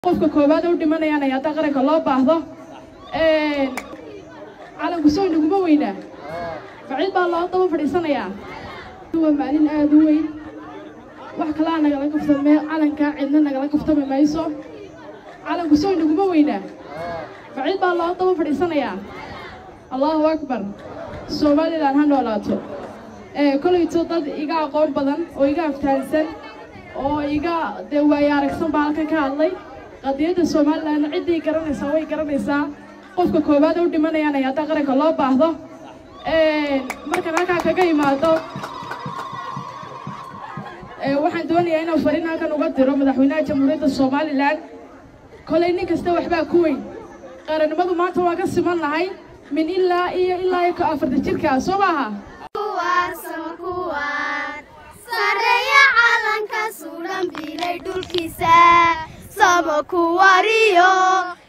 qofka koowaad u dhimanayaan ay hadda qaranka loo baahdo calanku soo naguma weynaa bacid baa loo daba fadhiisanayaa waa maalin aada u weyn wax kalaa nagala kaftame calankaa cidna nagala kaftami mayso calanku soo naguma weynaa bacid baa loo daba fadhiisanayaa allahu akbar somalilan ha noolaato kolayto dad iga aqoon badan oo iga aftahansan oo iga dee waayo aragsan baa halkan ka hadlay qadiyadda somalilan ciddii garanaysaa way garanaysaa qofka koowaad u dhimanayaan ay hadda qaranka loo baahdo markaan halkaa kaga imaado waxaan doonayaa inaan fariin halkan uga diro madaxweynaha jamhuuriyadda somalilan kolay nin kasta waxbaa ku weyn qarannimadu maanta waa ka siman nahay min ilaa iyo ilaa iyo afarta jirkaa soo maaha sareeya calanka suudhan bilay dhulkiisa sama ku wariyo